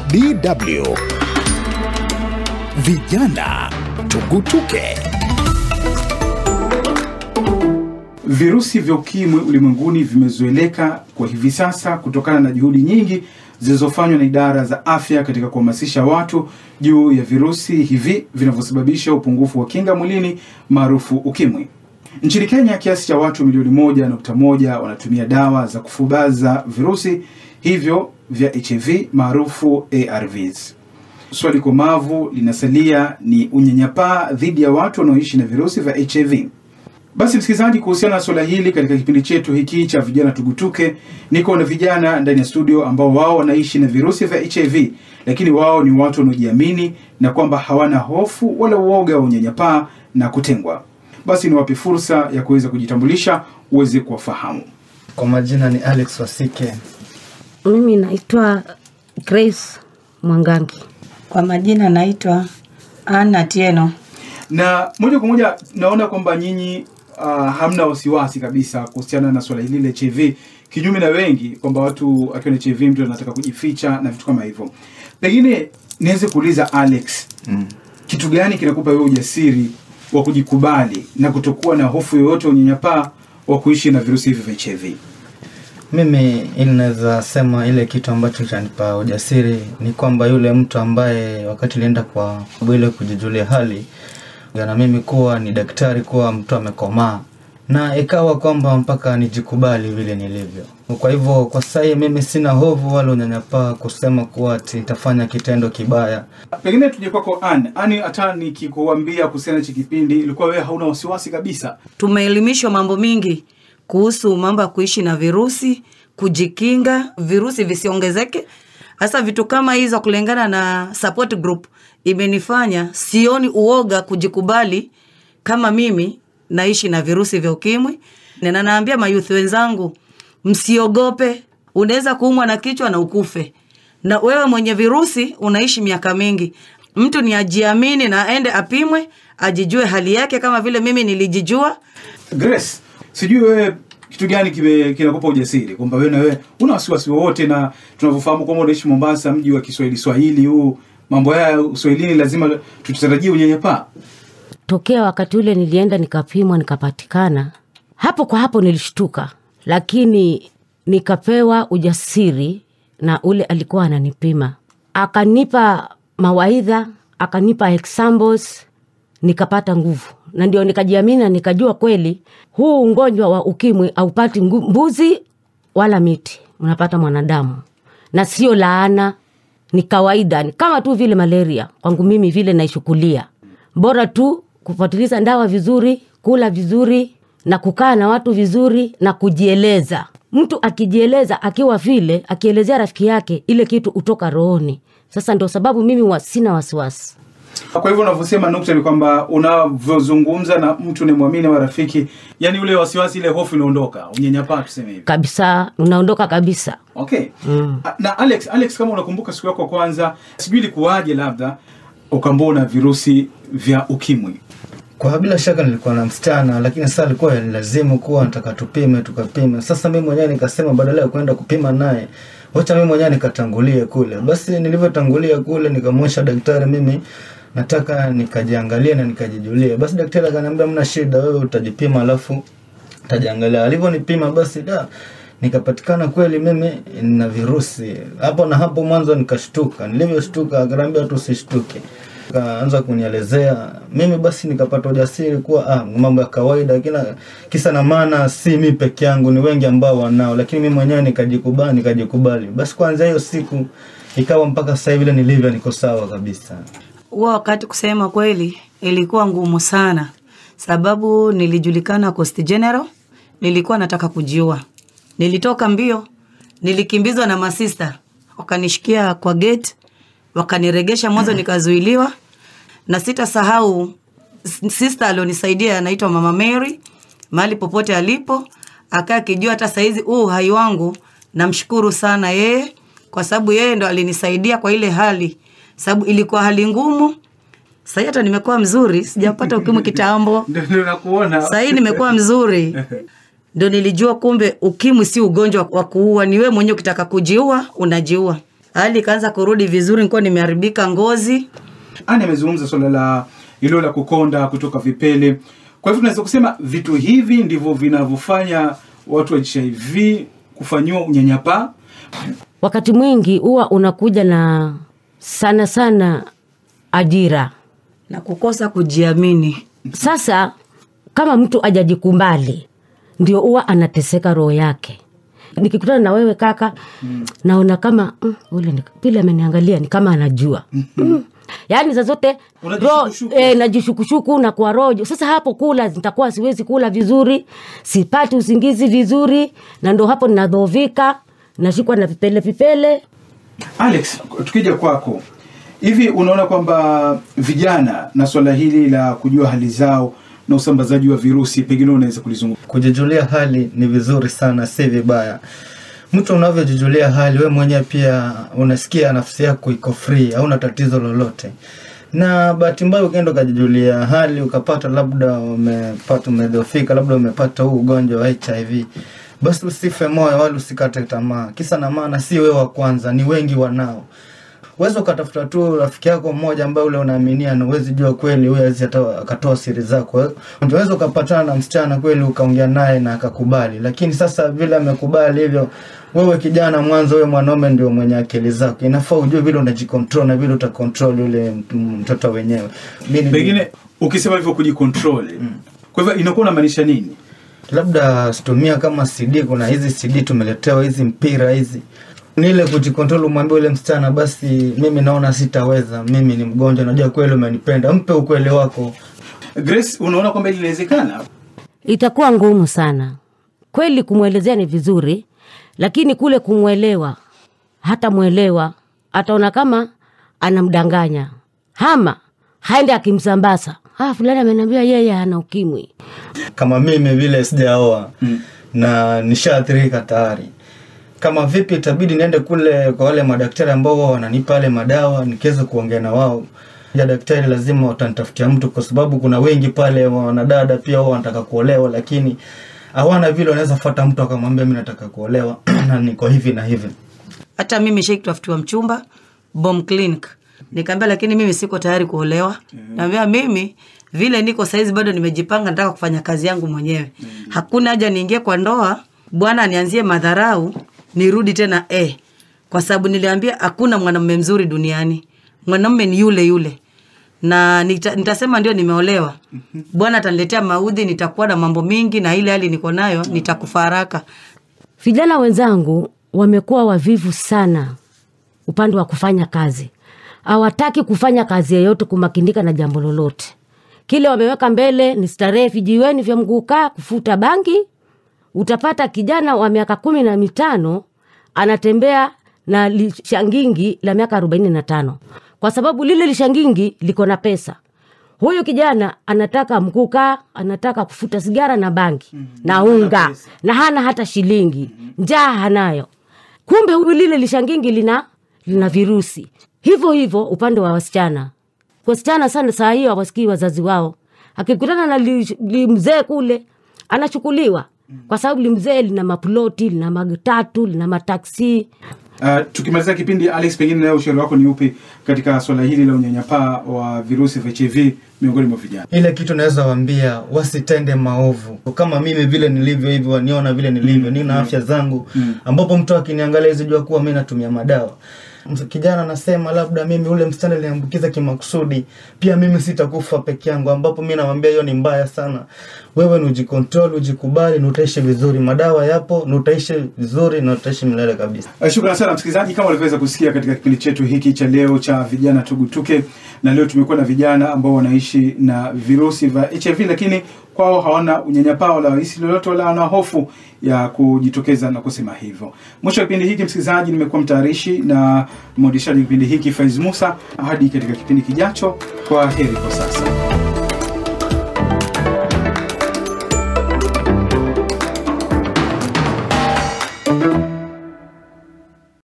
DW Vijana Tugutuke. Virusi vya ukimwi ulimwenguni vimezoeleka kwa hivi sasa kutokana na juhudi nyingi zilizofanywa na idara za afya katika kuhamasisha watu juu ya virusi hivi vinavyosababisha upungufu wa kinga mwilini maarufu ukimwi. Nchini Kenya, kiasi cha watu milioni moja nukta moja wanatumia dawa za kufubaza virusi hivyo vya HIV maarufu ARVs. Swali komavu linasalia ni unyanyapaa dhidi ya watu wanaoishi na virusi vya HIV. Basi msikilizaji, kuhusiana na suala hili katika kipindi chetu hiki cha vijana tugutuke, niko na vijana ndani ya studio ambao wao wanaishi na virusi vya HIV, lakini wao ni watu wanaojiamini na kwamba hawana hofu wala uoga wa unyanyapaa na kutengwa. Basi niwape fursa ya kuweza kujitambulisha uweze kuwafahamu. Kwa majina ni Alex Wasike. Mimi naitwa Grace Mwangangi. Kwa majina naitwa Anna Tieno. Na moja kwa moja naona kwamba nyinyi uh, hamna wasiwasi kabisa kuhusiana na swala hili la HIV, kinyume na wengi kwamba watu akiwa na HIV mtu anataka kujificha na vitu kama hivyo. Pengine niweze kuuliza Alex, mm. kitu gani kinakupa wewe ujasiri wa kujikubali na kutokuwa na hofu yoyote ya unyanyapaa wa kuishi na virusi hivi vya HIV? Mimi ili naweza sema ile kitu ambacho chanipa ujasiri ni kwamba yule mtu ambaye wakati nilienda kwa ile kujijulia hali na mimi kuwa ni daktari kuwa mtu amekomaa na ikawa kwamba mpaka nijikubali vile nilivyo. Kwa hivyo kwa sasa mimi sina hofu wala unyanyapaa kusema kuwa ati nitafanya kitendo kibaya. Pengine tuje kwako Ann. Ann, hata nikikuambia kuhusiana na hichi kipindi ilikuwa wewe hauna wasiwasi kabisa? Tumeelimishwa mambo mingi kuhusu mambo ya kuishi na virusi, kujikinga virusi visiongezeke. Hasa vitu kama hizo, kulingana na support group, imenifanya sioni uoga kujikubali kama mimi naishi na virusi vya ukimwi, na naambia mayuthi wenzangu, msiogope. Unaweza kuumwa na kichwa na ukufe, na wewe mwenye virusi unaishi miaka mingi. Mtu ni ajiamini na aende apimwe, ajijue hali yake, kama vile mimi nilijijua. Grace, sijui wewe kitu gani kime- kinakupa ujasiri kwamba wewe na wewe una wasiwasi wowote, na tunavyofahamu kwamba unaishi Mombasa, mji wa Kiswahili Swahili huu, mambo haya uswahilini lazima tutarajie unyanyapaa. Tokea wakati ule nilienda nikapimwa nikapatikana, hapo kwa hapo nilishtuka, lakini nikapewa ujasiri na ule alikuwa ananipima, akanipa mawaidha, akanipa examples, nikapata nguvu na ndio nikajiamini na nikajua kweli huu ugonjwa wa ukimwi haupati ngu- mbuzi wala miti, unapata mwanadamu na sio laana, ni kawaida, ni kama tu vile malaria kwangu mimi vile naishukulia. Bora tu kufuatiliza dawa vizuri, kula vizuri na kukaa na watu vizuri na kujieleza. Mtu akijieleza akiwa vile, akielezea rafiki yake, ile kitu utoka rohoni. Sasa ndio sababu mimi wa sina wasiwasi. Kwa hivyo unavyosema nukta ni kwamba unavyozungumza na mtu unayemwamini wa rafiki, yani ule wasiwasi, ile hofu inaondoka, unyanyapaa tuseme hivi. kabisa, unaondoka kabisa. Okay. A- Na Alex, Alex kama unakumbuka siku yako ya kwanza, sijui ilikuwaje labda ukaambua na virusi vya ukimwi. Kwa bila shaka nilikuwa na msichana, lakini sasa alikuwa lazimu kuwa nataka tupime, tukapime. Sasa mimi mwenyewe nikasema badala ya kwenda kupima naye, wacha mimi mwenyewe nikatangulie kule. Basi nilivyotangulia kule, nikamwonyesha daktari mimi nataka nikajiangalie na nikajijulie. Basi daktari akaniambia mna shida, wewe utajipima alafu utajiangalia. Alivyonipima basi da nikapatikana kweli mimi na virusi hapo na hapo. Mwanzo nikashtuka, nilivyoshtuka akaniambia tu usishtuke, kaanza kunielezea mimi, basi nikapata ujasiri kuwa ah, mambo ya kawaida, kila kisa na maana, si mi peke yangu, ni wengi ambao wanao, lakini mimi mwenyewe nikajikubali, nikajikubali. Basi kuanzia hiyo siku ikawa mpaka sasa hivi vile nilivyo, niko sawa kabisa. Huo wakati kusema kweli ilikuwa ngumu sana, sababu nilijulikana Coast General, nilikuwa nataka kujiua. Nilitoka mbio, nilikimbizwa na masista, wakanishikia kwa gate, wakaniregesha mwanzo, nikazuiliwa na sitasahau s- sister alionisaidia anaitwa Mama Mary, mahali popote alipo akaa akijua hata saizi huu uhai wangu, namshukuru sana yeye kwa sababu yeye ndo alinisaidia kwa ile hali, sababu ilikuwa hali ngumu. Sahii hata nimekuwa mzuri, sijapata ukimwi kitambo. Ndio ndio nakuona. Sahii nimekuwa mzuri, ndo nilijua kumbe ukimwi si ugonjwa wa kuua, ni wewe mwenyewe ukitaka kujiua unajiua. hali ikaanza kurudi vizuri, nilikuwa nimeharibika ngozi. Ani amezungumza swala la hilo la kukonda kutoka vipele. Kwa hivyo tunaweza kusema vitu hivi ndivyo vinavyofanya watu wa HIV kufanyiwa unyanyapaa. wakati mwingi huwa unakuja na sana sana ajira na kukosa kujiamini. sasa kama mtu ajajikumbali ndio huwa anateseka roho yake nikikutana na wewe kaka mm. naona kama mm, ule ni- vile ameniangalia ni kama anajua mm. yaani saa zote roho Unajishukushuku. eh, najishukushuku na kwa rojo sasa hapo kula nitakuwa siwezi kula vizuri sipati usingizi vizuri na ndo hapo ninadhoofika nashikwa na vipele vipele Alex, tukija kwako, hivi unaona kwamba vijana na swala hili la kujua hali zao na usambazaji wa virusi pengine unaweza kulizungumza? kujijulia hali ni vizuri sana si vibaya mtu unavyojijulia hali we mwenyewe pia unasikia nafsi yako iko free hauna tatizo lolote na bahati mbaya ukienda ukajijulia hali ukapata labda umepata umedhofika labda umepata huu ugonjwa wa hiv basi usife moyo wala usikate tamaa kisa na maana si wewe wa kwanza ni wengi wanao Uwezi ukatafuta tu rafiki yako mmoja ambaye ule unaaminia na uwezi jua kweli huyo hawezi hata akatoa siri zako. Unaweza ukapatana na msichana kweli ukaongea naye na akakubali, lakini sasa vile amekubali hivyo, wewe kijana mwanzo, wewe mwanaume ndio mwenye akili zako, inafaa ujue vile unajikontrol na vile utakontrol yule mt- mtoto wenyewe. Mimi- Pengine ukisema hivyo kujikontrol, kwa hivyo inakuwa unamaanisha nini? labda situmia kama CD. Kuna hizi CD tumeletewa hizi mpira hizi, ni ile kujikontrol, umwambie ule msichana, basi mimi naona sitaweza, mimi ni mgonjwa, najua kweli umenipenda, mpe ukweli wako. Grace, unaona kwamba hili linawezekana? itakuwa ngumu sana kweli kumwelezea ni vizuri lakini kule kumwelewa hata mwelewa ataona kama anamdanganya hama haende akimsambaza ah, fulani ameniambia yeye ana ukimwi Kama mimi vile sijaoa na nishaathirika tayari, kama vipi itabidi niende kule kwa wale madaktari ambao wao wananipa yale madawa, nikiweza kuongea na wao ya daktari lazima watanitafutia mtu, kwa sababu kuna wengi pale wanadada pia wao wanataka kuolewa, lakini hawana vile wanaweza fuata mtu akamwambia mimi nataka kuolewa na niko hivi na hivi. Hata mimi shai kutafutiwa mchumba Bom Clinic, nikaambia lakini mimi siko tayari kuolewa. Naambia mimi vile niko saizi bado nimejipanga, nataka kufanya kazi yangu mwenyewe. Hakuna haja niingie kwa ndoa, bwana nianzie madharau, nirudi tena eh, kwa sababu niliambia hakuna mwanamume mzuri duniani, mwanamume ni yule yule na nita, nitasema ndio nimeolewa, bwana ataniletea maudhi, nitakuwa na mambo mingi, na ile hali niko nayo nitakufa haraka. vijana wenzangu wamekuwa wavivu sana upande wa kufanya kazi hawataki kufanya kazi yeyote kumakinika na jambo lolote kile wameweka mbele ni starehe vijiweni vya mguukaa kufuta bangi utapata kijana wa miaka kumi na mitano anatembea na lishangingi la miaka arobaini na tano kwa sababu lile lishangingi liko na pesa huyu kijana anataka mkuka anataka kufuta sigara na bangi na unga na hana hata shilingi njaa hanayo kumbe huyu lile lishangingi lina lina virusi hivyo hivyo upande wa wasichana wasichana sana saa hiyo hawasikii wazazi wao akikutana na li, li mzee kule anachukuliwa kwa sababu limzee lina maploti lina matatu lina mataksi Uh, tukimalizia kipindi Alex, pengine nayo ushauri wako ni upi katika swala hili la unyanyapaa wa virusi vya HIV miongoni mwa vijana? ile kitu naweza waambia wasitende maovu kama mimi vile nilivyo hivyo waniona vile nilivyo nina afya zangu ambapo mtu akiniangalia hizi jua kuwa mi natumia madawa Ms- kijana anasema labda mimi ule msichana aliniambukiza kimakusudi pia mimi sitakufa peke yangu ambapo mi nawambia hiyo ni mbaya sana wewe ni ujikontrol ujikubali na utaishi vizuri madawa yapo na utaishi vizuri na utaishi milele kabisa Uh, Shukrani sana msikilizaji, kama ulivyoweza kusikia katika kipindi chetu hiki cha leo cha vijana tugutuke, na leo tumekuwa na vijana ambao wanaishi na virusi vya HIV, lakini kwao hawana unyanyapaa wala hisi lolote wala wana hofu ya kujitokeza na kusema hivyo. Mwisho wa kipindi hiki, msikilizaji, nimekuwa mtayarishi na mwendeshaji wa kipindi hiki Faiz Musa. Hadi katika kipindi kijacho, kwa heri kwa sasa.